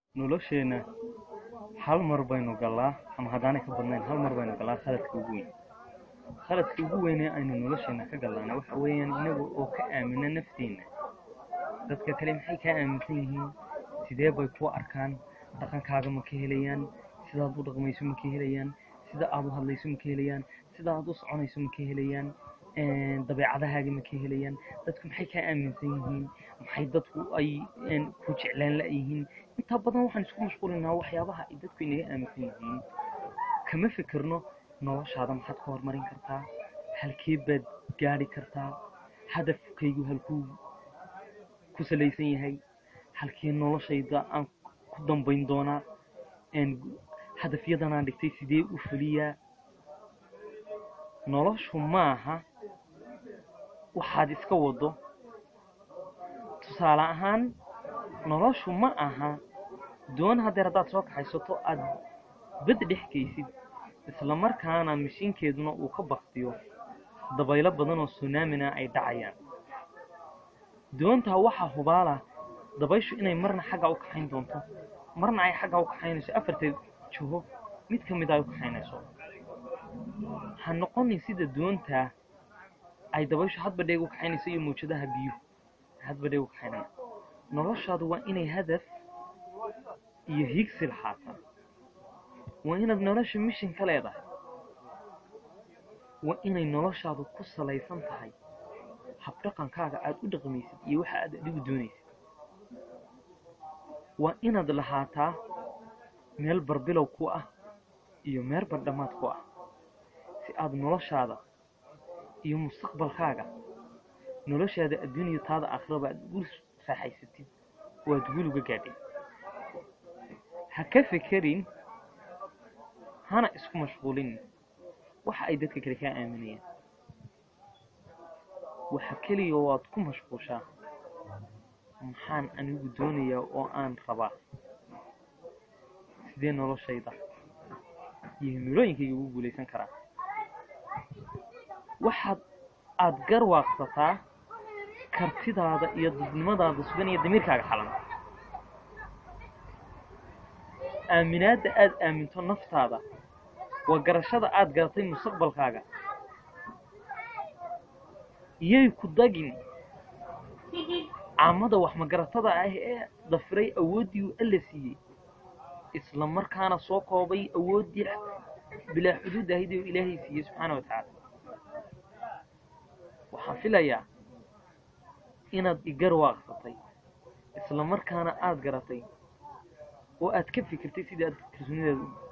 nolosheenna hal mar baynu gallaa ama haddaanay ka badnayn hal mar baynu gallaa khaladka ugu weyn khaladka ugu weyn ee aynu nolosheenna ka gallaana waxa weeyaan inaga oo ka aamina nafteenna dadka kale maxay kaa aaminsan yihiin sidee bay ku arkaan dhaqankaaga ma ka helayaan sidaad u dhaqmayso ma ka helayaan sida aad u hadlayso ma ka helayaan sida aad u soconayso ma ka helayaan dabeecadahaaga ma ka helayaan dadku maxay kaa aaminsan yihiin maxay dadku ay ku jeclaan la-yihiin intaa badan waxaan isku mashquulinaa waxyaabaha ay dadku inaga aaminsan yihiin kama fikirno noloshaada maxaad ka horumarin kartaa halkee baad gaadhi kartaa hadafkaygu halkuu ku salaysan yahay halkee noloshayda aan ku dambayn doonaa hadafyadan aan dhigtay sidee u fuliyaa noloshu maaha waxaad iska wado tusaale ahaan noloshu ma aha doon haddeer haddaad soo kaxaysato aad bad dhex geysid isla markaana mashiinkeeduna uu ka baktiyo dabaylo badan oo sunaamina ay dhacayaan doontaa waxaa hubaala dabayshu inay marna xagga u kaxayn doonto marna ay xagga u kaxaynayso afarteed jiho mid ka mid ay u kaxaynayso ha noqonin sida doontaa ay dabayshu hadba dheeg u kaxaynayso iyo mawjadaha biyuhu hadba dheeg u kaxaynaya noloshaadu waa inay hadaf iyo higsi lahaataa waa inaad nolosha mishin ka leedahay waa inay noloshaadu ku salaysan tahay habdhaqankaaga aada u dhaqmaysid iyo waxa aad adigu doonaysid waa inaad lahaataa meel barbilow ku ah iyo meel bardhamaad ku ah si aad noloshaada iyo mustaqbalkaaga noloshaada adduuniya taada aakhiraba aad ugu raaxaysatid oo aad guul uga gaadhay ha ka fekerin hana isku mashquulin waxa ay dadka kale kaa aaminayaan waxa keliya oo aad ku mashquushaa maxaan anigu doonayaa oo aan rabaa sidee noloshayda iyo himilooyinkayga ugu guulaysan karaa waxaad aada garwaaqsataa kartidaada iyo dadnimadaada sugan iyo damiirkaaga xalan aaminaadda aada aaminto naftaada waa garashada aada garatay mustaqbalkaaga iyay ku dagin caamada wax magaratada ah ee dafiray awooddii uu alla siiyey isla markaana soo koobay awooddii bilaa xuduud ahayd oo ilaahay siiyey subxaana wa tacaala waxaan filayaa inaad igarwaaqsatay isla markaana aada garatay oo aad ka fikirtay sidii aad kalsoonidaada